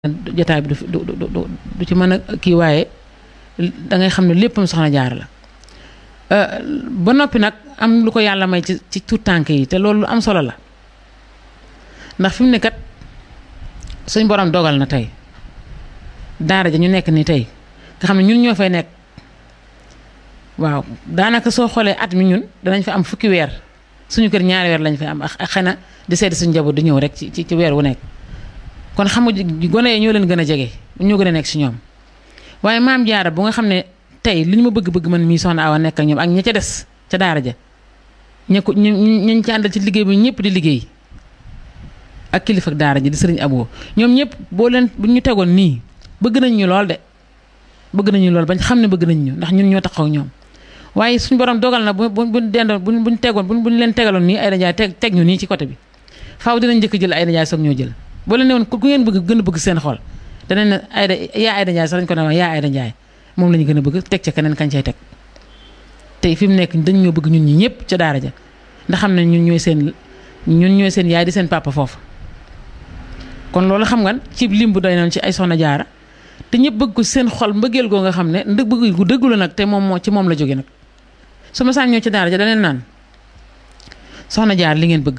jotaay bi du du du du ci mën a kii waaye da ngay xam ne léppam soxna jaar la ba noppi nag am lu ko yàlla may ci ci tout tànk yi te loolu lu am solo la ndax fi mu ne kat suñ borom dogal na tey daara ja ñu nekk ni tey nga xam ne ñun ñoo fay nekk waaw daanaka soo xoolee at mi ñun danañ fa am fukki weer suñu kër ñaari weer lañ fay am ak xëy na di seeti suñu njaboot di ñëw rek ci ci weer wu nekk. kon xam nga gone yi ñoo leen gën a jege ñoo gën a nekk si ñoom waaye maam jaara bu nga xam ne tey li ñu ma bëgg-bëgg man mii soxna Awa nekk ak ñoom ak ña ca des ca daara ja ña ko ñu ñu ci àndal ci liggéey bi ñëpp di liggéey ak kilifa ak daara ji di sëriñ Abo ñoom ñëpp boo leen bu ñu tegoon nii bëgg nañ ñu lool de bëgg nañ ñu lool bañ xam ne bëgg nañ ñu ndax ñun ñoo taxaw ñoom waaye suñu borom dogal na bu bu bu dendoon bu buñ tegoon bu buñ leen tegaloon nii ay dajaay teg teg ñu nii ci côté bi faaw dinañ njëkk jël ay dajaay soog ñoo jël boo leen ne woon ku ngeen bëgg gën a bëgg seen xol danañ ne Ayda yaa Ayda Ndiaye sax dañ ko ne wax yaa Ayda Ndiaye moom la ñu gën a bëgg teg ca keneen kañ cay teg tey fi mu nekk dañ ñoo bëgg ñun ñi ñëpp ca daara ja ndax xam ne ñun ñooy seen ñun ñooy seen yaay di seen papa foofu kon loolu xam nga ci lim bu doy noonu ci ay soxna jaara te ñëpp bëgg ko seen xol mbëggeel goo nga xam ne ndëg bëgg gu dëggu la nag te moom moo ci moom la jóge nag su ma saan ñëw ci daara ja daneen naan soxna jaar li ngeen bëgg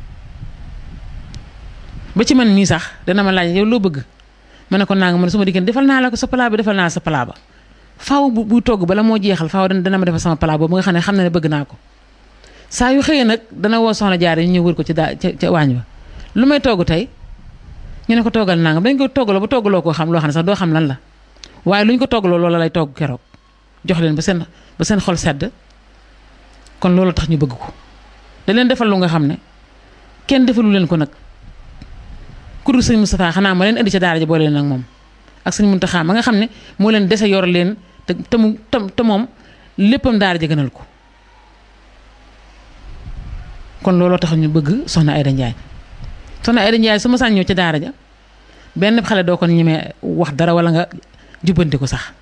ba ci man mii sax dana ma laaj yow loo bëgg ma ne ko naa nga man su ma diggante defal naa la ko sa palaa bi defal naa sa palaa ba faaw bu bu togg bala moo jeexal faaw dana ma defal sama palaa boobu nga xam ne xam na ne bëgg naa ko saa yu xëyee nag dana woo soxna jaar yi ñu wër ko ci daa ca ca waañ ba lu may togg tey ñu ne ko toggal naa nga dañ ko toggaloo ba toggaloo koo xam loo xam ne sax doo xam lan la waaye lu ñu ko toggaloo loola lay togg keroog jox leen ba seen ba seen xol sedd kon loolu tax ñu bëgg ko da leen defal lu nga xam ne kenn defalu leen ko nag ku dul sëñ Moustapha xanaa ma leen indi ca daara ji boole leen ak moom ak sëñ Muntaxa ma nga xam ne moo leen dese yor leen te te mu te moom léppam daara ji gënal ko kon looloo tax ñu bëgg soxna Ayda Ndiaye soxna Ayda Ndiaye su ma sàñ ñëw ca daara ja benn xale doo ko ñemee wax dara wala nga jubbanti ko sax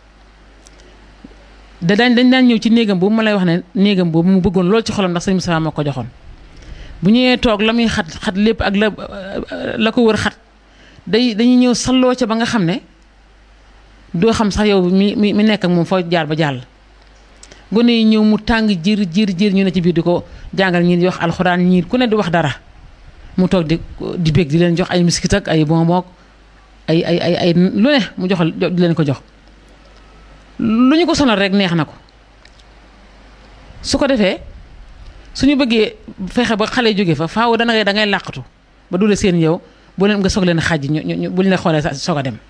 da daañ dañ daan ñëw ci néegam boobu ma lay wax ne néegam boobu mu bëggoon lool ci xolam ndax sëñ Moustapha moo ko joxoon bu ñëwee toog la muy xat xat lépp ak la la ko wër xat day dañuy ñëw salloo ca ba nga xam ne doo xam sax yow mi mi mi nekk ak moom foo jaar ba jàll. gone yi ñëw mu tàng jër jër jër ñu ne ci biir di ko jàngal ñii di wax alxuraan ñii ku ne di wax dara mu toog di di bég di leen jox ay miskit ak ay bonbon ay ay ay ay lu ne mu jox di leen ko jox. lu ñu ko sonal rek neex na ko su ko defee. suñu bëggee fexe ba xale jóge fa faaw dana ngay da ngay làqatu ba dule seen yow bu leen nga soog leen xàjj ñu ñu bu ñu la xoolee soog a dem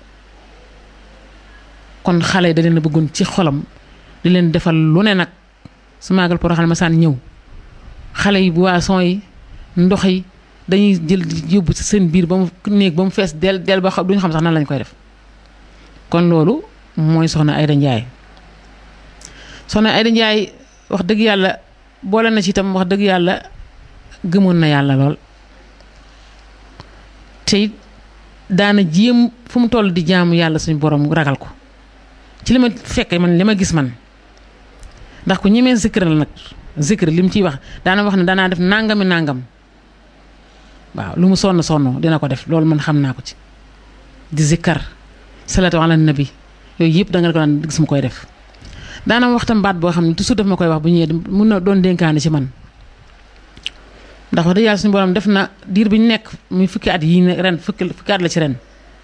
kon xale yi da leen a bëggoon ci xolam di leen defal lu ne nag su maagal poroxal ma saan ñëw xale yi boisson yi ndox yi dañuy jël yóbbu ci seen biir ba mu néeg ba mu fees del del ba duñu xam sax nan lañ koy def kon loolu mooy soxna Ayda Ndiaye soxna Ayda Ndiaye wax dëgg yàlla boole na ci itam wax dëgg yàlla gëmoon na yàlla lool te it daana jéem fu mu toll di jaamu yàlla suñu borom ragal ko ci li ma fekke man li ma gis man ndax ku ñemee zikr la nag zikr li mu ciy wax daana wax ne danaa def nangami nangam waaw lu mu sonn sonn dina ko def loolu man xam naa ko ci di zikkar salatu ala nabi yooyu yëpp da nga ko daan gis mu koy def daana waxtam baat boo xam ne toujours daf ma koy wax bu ñëwee mun na doon dénkaane ci man ndax wax dëgg yàlla suñu borom def na diir bi ñu nekk muy fukki at yii ne ren fukki fukki at la ci ren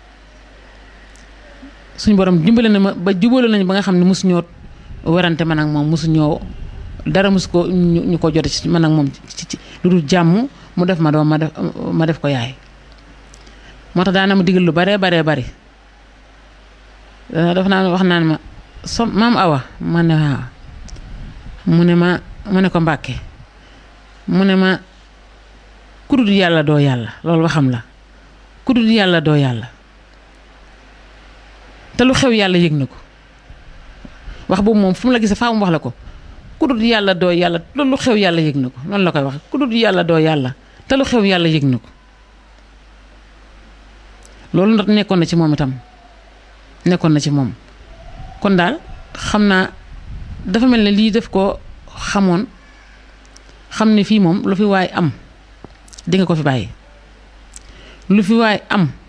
suñu borom dimbale na ma ba jubale nañu ba nga xam ne mosu ñoo werante man ak moom mosu ñoo dara mosu ko ñu ko jote ci man ak moom ci ci lu dul jàmm mu def ma doom ma def ma def ko yaay moo tax daana ma digal lu baree baree bari dafa naa wax naan ma so maam awa ma ne waaw mu ne ma mu ne ko mbàkke mu ne ma kudul yàlla doo yàlla loolu waxam la kudul yàlla doo yàlla te lu xew yàlla yëg na ko wax boobu moom fu mu la gisee faa mu wax la ko kudul yàlla doo yàlla loolu lu xew yàlla yëg na ko noonu la koy wax kudul yàlla doo yàlla te lu xew yàlla yëg na ko loolu nag nekkoon na ci moom itam nekkoon na ci moom kon daal xam naa dafa mel ne lii def ko xamoon xam ne fii moom lu fi waay am di nga ko fi bàyyi lu fi waay am